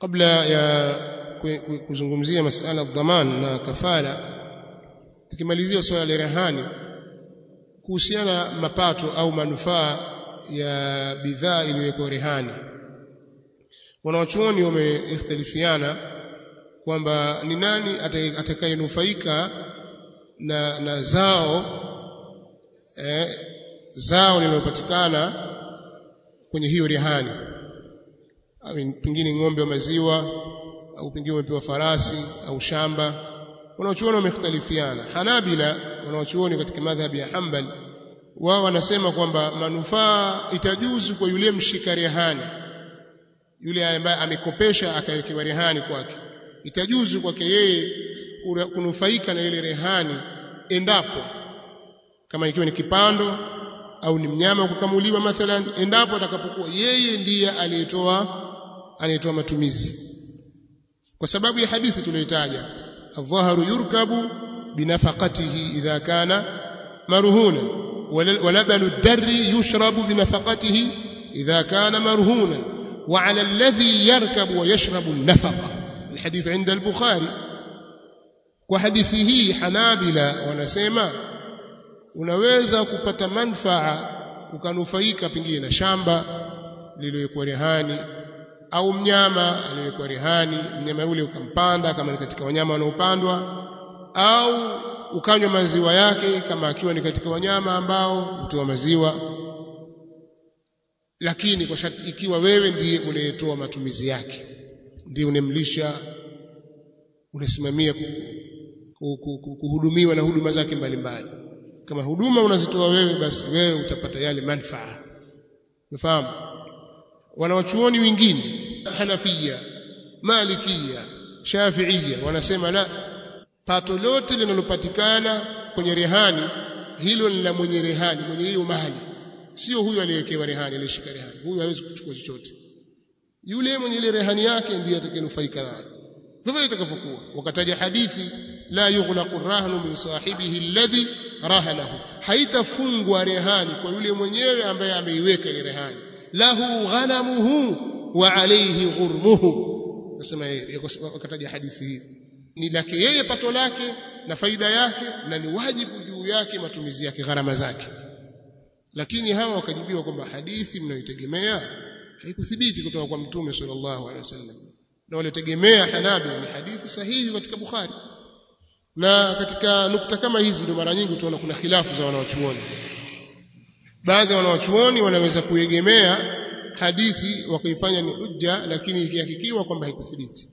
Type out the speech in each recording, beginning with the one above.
kabla ya kuzungumzia masala dhaman na kafala tukimalizia swala la rehani kuhusiana na mapato au manufaa ya bidhaa iliyowekwa rehani wanawachuoni wameihtalifiana kwamba ni nani atakayenufaika na, na zao eh, zao linalopatikana kwenye hiyo rehani pengine ng'ombe wa maziwa au pengine umepewa farasi au shamba wanaochuoni wamekhtalifiana Hanabila wanaochuoni katika madhhabi ya Hanbal wao wanasema kwamba manufaa itajuzu kwa yule mshika rehani yule ambaye amekopesha akawekewa rehani kwake itajuzu kwake yeye kunufaika na ile rehani endapo kama ikiwa ni kipando au ni mnyama kukamuliwa mathalan endapo atakapokuwa yeye ndiye aliyetoa aliyetoa matumizi kwa sababu ya hadithi tuliyotaja adh-dhaharu yurkabu binafaqatihi idha kana marhuna ولبن الدر يشرب بنفقته إذا كان مرهونا وعلى الذي يركب ويشرب النفقة الحديث عند البخاري وحديثه حنابلة ونسيما unaweza kupata manfaa ukanufaika pengine na shamba lililowekwa rehani au mnyama aliyewekwa rehani mnyama yule ukampanda kama ni katika wanyama wanaopandwa au ukanywa maziwa yake kama akiwa ni katika wanyama ambao hutoa maziwa lakini kwa shati ikiwa wewe ndiye unayetoa matumizi yake ndiye unemlisha unasimamia kuhudumiwa na huduma zake mbalimbali kama huduma unazitoa wewe basi wewe utapata yale manfaa unafahamu wanawachuoni wengine Hanafia Malikia Shafiia wanasema la pato lote linalopatikana kwenye rehani hilo ni la mwenye rehani mwenye hiyo mali sio huyu aliyewekewa rehani aliyeshika rehani huyu hawezi kuchukua chochote yule mwenye ile rehani yake ndiye atakayenufaika nayo vivyo itakavyokuwa wakataja hadithi la yughlaqu rahnu min sahibihi alladhi rahanahu haitafungwa rehani kwa yule mwenyewe ambaye ameiweka ile rehani lahu ghanamuhu wa alayhi ghurmuhu nasema wakataja hadithi hii ni lake yeye pato lake na faida yake na ni wajibu juu yake matumizi yake gharama zake lakini hawa wakajibiwa kwamba hadithi mnayoitegemea haikuthibiti kutoka kwa mtume sallallahu alaihi wasallam na walitegemea Hanabila ni hadithi sahihi katika Bukhari na katika nukta kama hizi ndio mara nyingi utaona kuna khilafu za wanawachuoni baadhi ya wanawachuoni wanaweza kuegemea hadithi wakaifanya ni hujja lakini ikihakikiwa kwamba haikuthibiti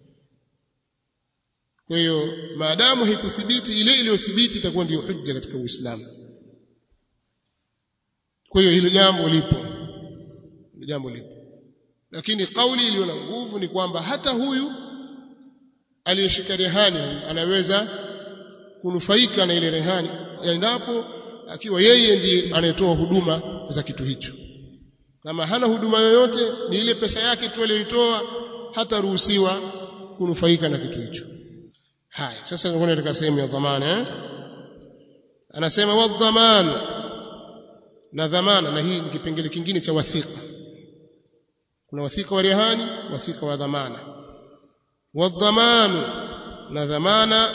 kwa hiyo maadamu haikuthibiti ile iliyothibiti itakuwa ndiyo hujja katika Uislamu kwa hiyo hilo jambo lipo hilo jambo lipo lakini kauli iliyo na nguvu ni kwamba hata huyu aliyeshika rehani anaweza kunufaika na ile rehani endapo akiwa yeye ndiye anayetoa huduma za kitu hicho kama hana huduma yoyote ni ile pesa yake tu aliyoitoa hata ruhusiwa kunufaika na kitu hicho haya sasa ngoja katika sehemu ya dhamana eh anasema wadhaman na dhamana na hii ni kipengele kingine cha wathika kuna wathika wa rehani wathika wa dhamana wadhamanu na dhamana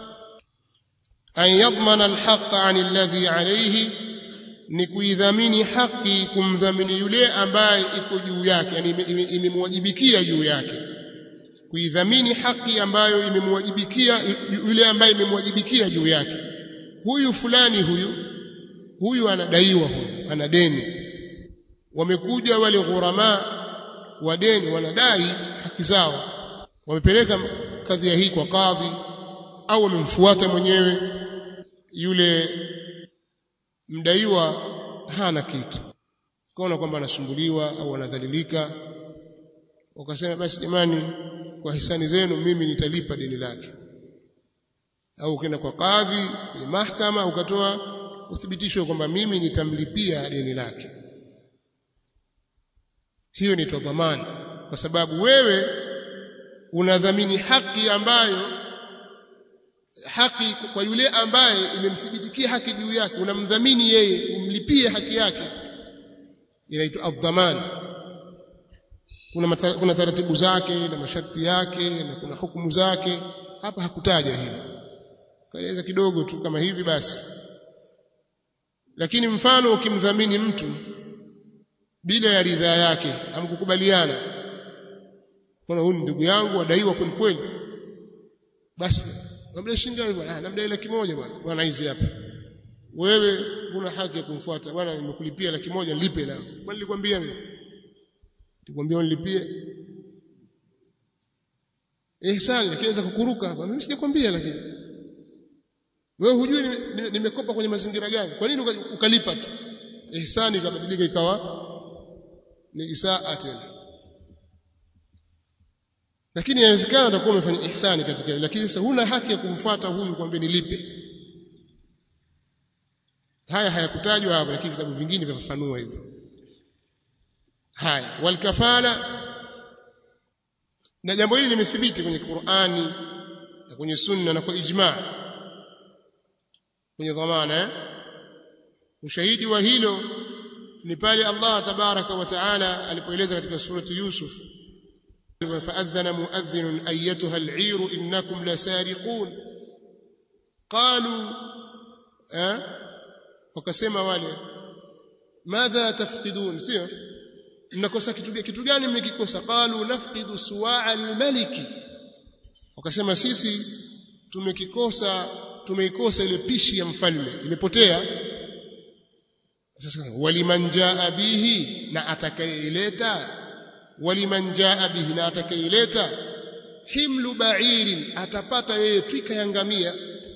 an yadmana alhaqa an alladhi alayhi ni kuidhamini haki kumdhamini yule ambaye iko juu yake yani imemwajibikia juu yake kuidhamini haki ambayo imemwajibikia yule ambaye imemwajibikia juu yake huyu fulani huyu huyu anadaiwa huyu ana deni wamekuja wale ghurama wa deni wanadai haki zao wamepeleka kadhia hii kwa kadhi au wamemfuata mwenyewe yule mdaiwa hana kitu kaona kwamba anasumbuliwa au anadhalilika wakasema basi jamani kwa hisani zenu mimi nitalipa deni lake au ukienda kwa kadhi kwenye mahakama ukatoa uthibitisho kwamba mimi nitamlipia deni lake hiyo ni dhamana kwa sababu wewe unadhamini haki ambayo haki kwa yule ambaye imemthibitikia haki juu yake unamdhamini yeye umlipie haki yake inaitwa adhaman kuna mata, kuna taratibu zake na masharti yake na kuna hukumu zake hapa hakutaja hilo kaeleza kidogo tu kama hivi basi lakini mfano ukimdhamini mtu bila ya ridhaa yake amkukubaliana kuna huyu ndugu yangu adaiwa kweli kweli basi labda shilingi ngapi bwana labda laki moja bwana bwana hizi hapa wewe una haki ya kumfuata bwana nimekulipia laki moja nilipe la bwana nilikwambia mimi nilikwambia unilipie ihsani lakini inaweza kukuruka hapa mimi sijakwambia lakini wewe hujui nimekopa kwenye mazingira gani kwa nini ukalipa tu ihsani ikabadilika ikawa ni isaa tena lakini inawezekana utakuwa umefanya ihsani katika lakini sasa huna haki ya kumfuata huyu kwambie nilipe haya hayakutajwa hapa lakini vitabu vingine vyafafanua hivyo haya walkafala na jambo hili limethibiti kwenye Qur'ani na kwenye sunna na kwa ijma kwenye dhamana eh? ushahidi wa hilo ni pale Allah tabaraka wa taala alipoeleza katika surati Yusuf فأذن مؤذن أيتها العير إنكم لسارقون قالوا أه؟ wakasema wale madha tafqidun sio mnakosa kitu kitu gani mmekikosa qalu nafqidu suwa'a al-maliki wakasema sisi tumekikosa tumeikosa ile pishi ya mfalme imepotea sasa waliman jaa bihi na atakayeileta waliman jaa bihi na atakayeileta himlu ba'irin atapata yeye twika ya ngamia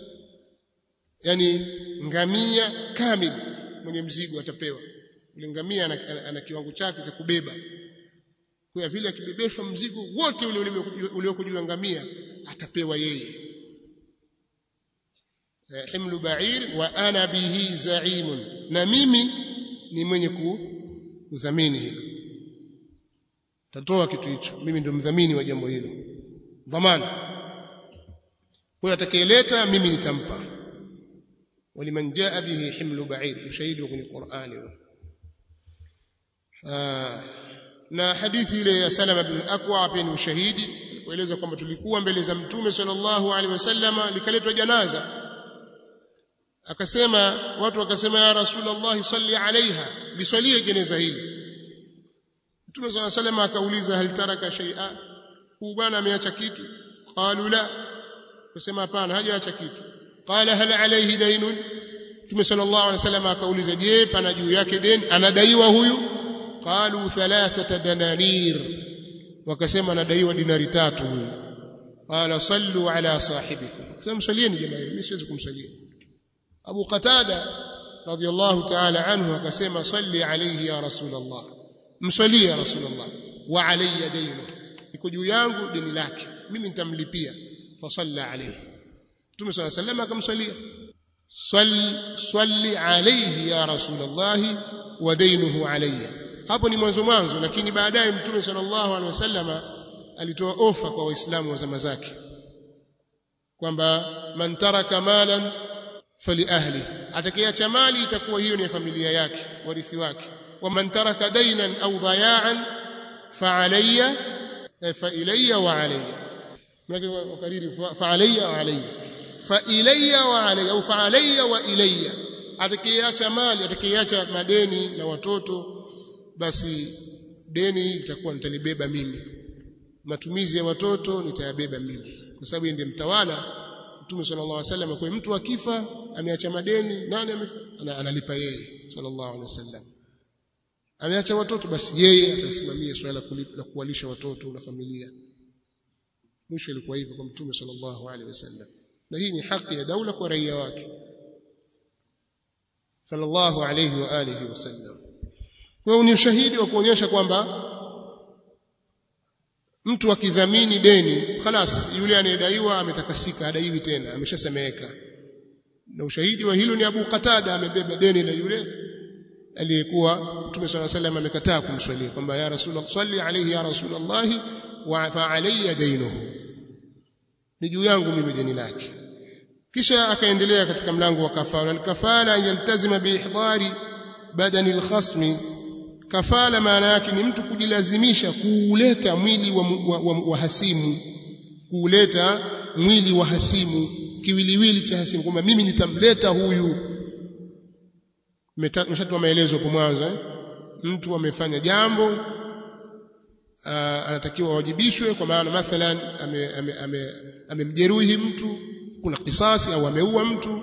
yani ngamia kamili mwenye mzigo atapewa yule ngamia ana, ana, ana kiwango chake cha kubeba kwa vile akibebeshwa mzigo wote ule ulioko juu ya ngamia atapewa yeye himlu ba'ir wa ana bihi za'imun na mimi ni mwenye kudhamini hilo tatoa kitu hicho mimi ndio mdhamini wa jambo hilo dhamana kwa atakayeleta mimi nitampa ولمن جاء به حمل بعير ushahidi wa kwenye Qur'ani na hadithi ile ya Salama bin Akwa pia ni ushahidi kueleza kwamba tulikuwa mbele za Mtume sallallahu alaihi wasallama likaletwa janaza akasema watu wakasema ya Rasulullah salli alaiha liswalie jeneza hili Mtume sallallahu alaihi wasallam akauliza hal taraka shay'a huu bwana ameacha kitu qalu la akasema hapana hajaacha kitu qala hal alayhi daynun Mtume sallallahu alaihi wasallam akauliza je pana juu yake deni anadaiwa huyu qalu thalathata dananir wakasema anadaiwa dinari tatu huyu qala sallu ala sahibikum sasa msalieni jamani mimi siwezi kumsalia Abu Qatada radiyallahu ta'ala anhu akasema salli alayhi ya rasulullah msalie ya rasulullah wa alayya daynu iko juu yangu deni lake mimi nitamlipia fa salla alayhi Mtume صلى الله عليه وسلم akamswalia swali swali alayhi ya rasulullah wa dainuhu alayya hapo ni mwanzo mwanzo lakini baadaye Mtume sallallahu alaihi wasallam alitoa ofa kwa waislamu wa zama zake kwamba man taraka malan fali ahli atakayeacha mali itakuwa hiyo ni familia yake warithi wake wa man taraka dainan au dhaya'an fa alayya fa ilayya wa alayya wakariri fa alayya wa alayya fa ilayya wa alayya au fa alayya wa ilayya atakayeacha mali atakayeacha madeni na watoto basi deni itakuwa nitalibeba mimi matumizi ya watoto nitayabeba mimi kwa sababu ndiye mtawala Mtume sallallahu alaihi wasallam kwa mtu akifa ameacha madeni nani ana, analipa yeye sallallahu alaihi wasallam ameacha watoto basi yeye atasimamia swala la kuwalisha watoto na familia mwisho ilikuwa hivyo kwa Mtume sallallahu alaihi wasallam na hii ni haki ya daula kwa raia wake sallallahu alaihi wa alihi wasallam kwa ni ushahidi wa kuonyesha kwamba mtu akidhamini deni khalas yule anayedaiwa ametakasika adaiwi tena ameshasemeka na ushahidi wa hilo ni Abu Qatada amebeba deni la yule aliyekuwa Mtume صلى الله عليه وسلم amekataa kumswalia kwamba ya Rasulullah salli alayhi ya Rasulullah wa fa alayya dainuhu ni juu yangu mimi deni lake kisha akaendelea katika mlango wa kafara al-kafara yaltazima biihdari badani al-khasmi kafala maana yake ni mtu kujilazimisha kuuleta mwili wa, wa, wa, wa hasimu kuuleta mwili wa hasimu kiwiliwili cha hasimu kwamba mimi nitamleta huyu meshatoa maelezo hapo mwanzo eh? mtu amefanya jambo uh, anatakiwa awajibishwe kwa maana mathalan amemjeruhi ame, ame, ame mtu kuna kisasi au ameua mtu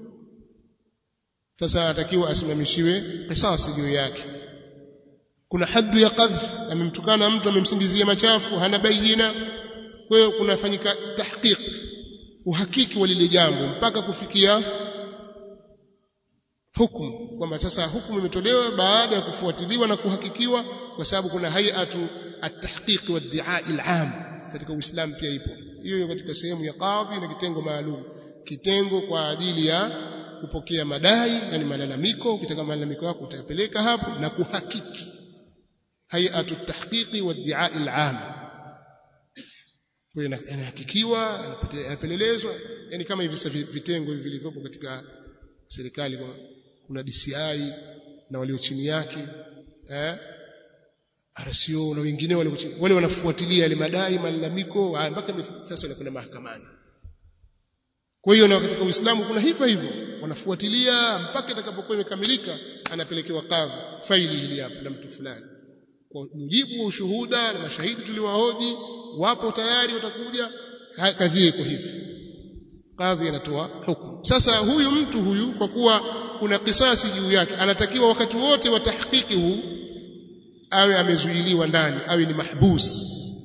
sasa anatakiwa asimamishiwe kisasi juu yake kuna haddu ya qadh amemtukana mtu amemsingizia machafu hana bayina kwa hiyo kunafanyika tahqiq uhakiki wa lile jambo mpaka kufikia hukumu kwamba sasa hukumu imetolewa baada ya kufuatiliwa na kuhakikiwa kwa sababu kuna hayatu at-tahqiq wa ad-di'a al-'am katika Uislamu pia ipo hiyo katika sehemu ya kadhi na kitengo maalum kitengo kwa ajili ya kupokea madai yani malalamiko ukitaka malalamiko yako utayapeleka hapo na kuhakiki hayatu at-tahqiq wa ad-di'a al-'am kwa inahakikiwa anapelelezwa yani kama hivi vitengo hivi vilivyopo katika serikali kuna DCI na walio chini yake eh RCO na wengine wale wale wanafuatilia yale madai malalamiko mpaka sasa inakwenda mahakamani kwa hiyo na katika Uislamu kuna hivyo hivyo wanafuatilia mpaka itakapokuwa imekamilika anapelekewa kadhi faili hili hapa la mtu fulani kwa mujibu wa ushuhuda na mashahidi tuliwahoji wapo tayari watakuja kadhi iko hivi kadhi anatoa hukumu sasa huyu mtu huyu kwa kuwa kuna kisasi juu yake anatakiwa wakati wote wa tahqiqi huu awe amezuiliwa ndani awe ni mahbus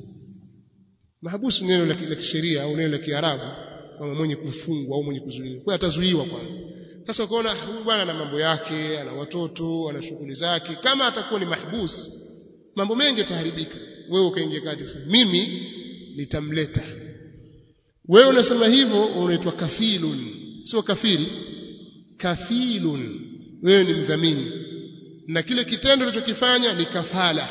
mahbus ni neno la kisheria au neno la kiarabu kama mwenye kufungwa au mwenye kuzuiliwa kwa atazuiwa kwanza sasa ukaona huyu bwana ana mambo yake ana watoto ana shughuli zake kama atakuwa ni mahbus mambo mengi yataharibika wewe ukaingia kati mimi nitamleta wewe unasema hivyo unaitwa kafilun sio kafiri kafilun wewe ni mdhamini na kile kitendo ulichokifanya ni kafala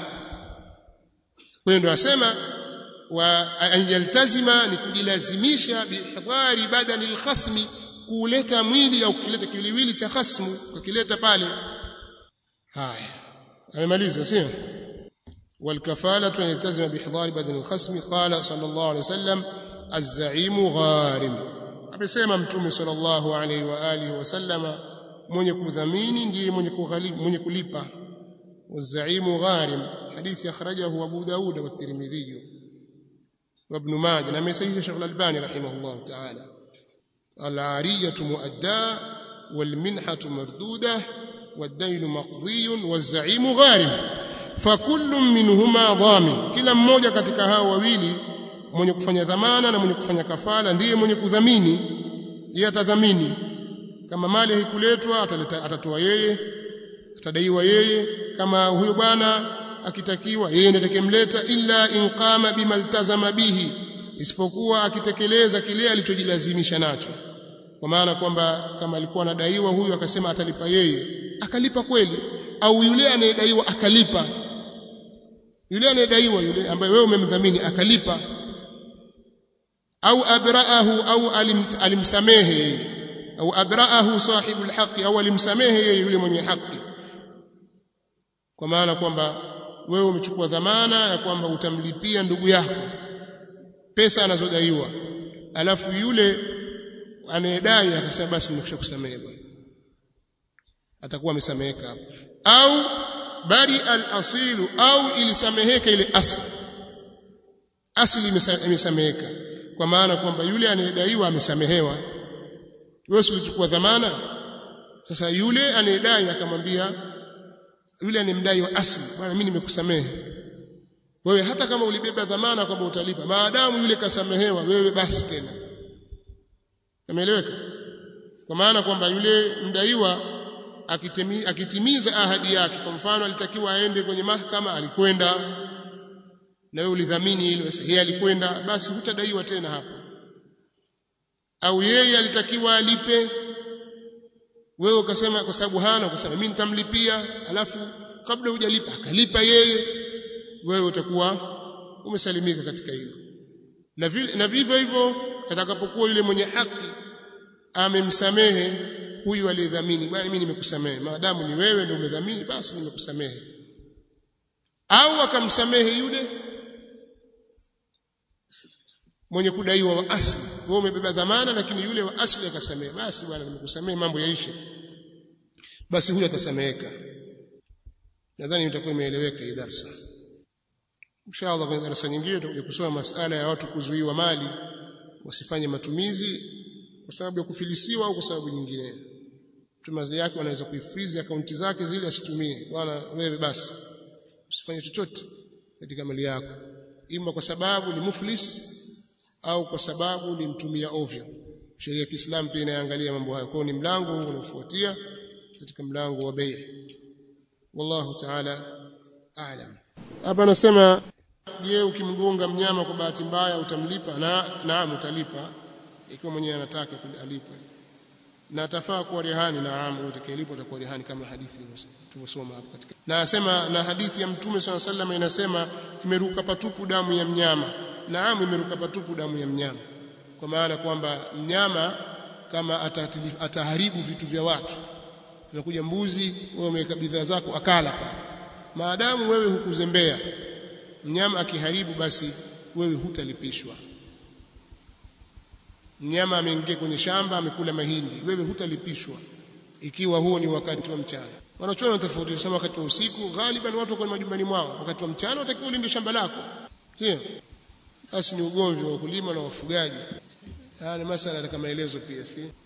wewe ndio asema wa ayaltazima ni kujilazimisha bihdhari badani alkhasmi kuleta mwili au kuleta kiwiliwili cha khasmu kukileta pale haya amemaliza sio والكفاله ان يلتزم باحضار بدن الخصم قال صلى الله عليه وسلم الزعيم غارم amesema mtume sallallahu alaihi wa alihi wasallama mwenye kudhamini ndiye mwenye kughalibu mwenye kulipa wazaimu gharim hadithi akhrajahu abu daud wa tirmidhi wa ibn majah na amesahihisha shaykh al-albani rahimahullah ta'ala al-ariyatu muadda wal minhatu marduda wad-dayn maqdi waz-zaimu gharim fakullu minhuma dhamin kila mmoja katika hao wawili mwenye kufanya dhamana na mwenye kufanya kafala ndiye mwenye kudhamini yeye atadhamini kama mali haikuletwa ataleta atatoa yeye atadaiwa yeye kama huyo bwana akitakiwa yeye ndiye atakemleta illa in qama bima iltazama bihi isipokuwa akitekeleza kile alichojilazimisha nacho kwa maana kwamba kama alikuwa anadaiwa huyu akasema atalipa yeye akalipa kweli au yule anayedaiwa akalipa yule anayedaiwa yule ambaye wewe umemdhamini akalipa au abraahu au alim, alimsamehe yeye au abraahu sahibul haqi au alimsamehe yeye yule mwenye haki kwa maana kwamba wewe umechukua dhamana ya kwamba utamlipia ndugu yako pesa anazodaiwa alafu yule anayedai akasema basi nimeshakusamehe bwana atakuwa amesameheka hapo au bari al-asilu au ilisameheka ile asli asli imesameheka kwa maana kwamba yule anayedaiwa amesamehewa wewe ulichukua dhamana sasa yule anayedai akamwambia yule anemdai wa asli bwana mimi nimekusamehe wewe hata kama ulibeba dhamana kwamba utalipa maadamu yule kasamehewa wewe basi tena umeeleweka kwa maana kwamba yule mdaiwa akitimi, akitimiza ahadi yake kwa mfano alitakiwa aende kwenye mahakama alikwenda na wewe ulidhamini hilo yeye alikwenda basi hutadaiwa tena hapo au yeye alitakiwa alipe wewe ukasema kwa sababu hana ukasema mimi nitamlipia alafu kabla hujalipa akalipa yeye wewe utakuwa umesalimika katika hilo na vile na vivyo hivyo atakapokuwa yule mwenye haki amemsamehe huyu aliyedhamini bwana mimi nimekusamehe maadamu ni wewe ndio umedhamini basi nimekusamehe au akamsamehe yule mwenye kudaiwa wa asli wewe umebeba dhamana lakini yule wa asli akasamehe basi bwana nimekusamehe mambo yaishe basi huyo atasameheka nadhani itakuwa imeeleweka hii darasa inshallah kwenye darasa nyingine tutakuja kusoma masala ya watu kuzuiwa mali wasifanye matumizi kwa sababu ya kufilisiwa au kwa sababu nyingine mtu mali yake anaweza kuifreeze akaunti zake zile asitumie bwana wewe basi usifanye chochote katika mali yako ima kwa sababu ni muflis au kwa sababu ni mtumia ovyo sheria ya Kiislamu pia inaangalia mambo hayo kwa ni mlango huu unaofuatia katika mlango wa bei wallahu ta'ala a'lam hapa anasema je ukimgonga mnyama kwa bahati mbaya utamlipa na naam utalipa ikiwa mwenyewe anataka alipe na atafaa kuwa rehani naam utakayelipa utakuwa rehani kama hadithi tulivyosoma hapo katika na asema na hadithi ya mtume swalla sallam inasema imeruka patupu damu ya mnyama naam imeruka patupu damu ya mnyama kwa maana kwamba mnyama kama ataharibu vitu vya watu unakuja mbuzi wewe umeweka bidhaa zako akala pale maadamu wewe hukuzembea mnyama akiharibu basi wewe hutalipishwa mnyama ameingia kwenye shamba amekula mahindi wewe hutalipishwa ikiwa huo ni wakati wa mchana wanachoona tofauti sana wakati wa usiku ghaliban watu wako majumbani mwao wakati wa mchana watakiwa ulinde shamba lako sio basi ni ugomvi wa wakulima na wafugaji haya ni masala katika maelezo pia si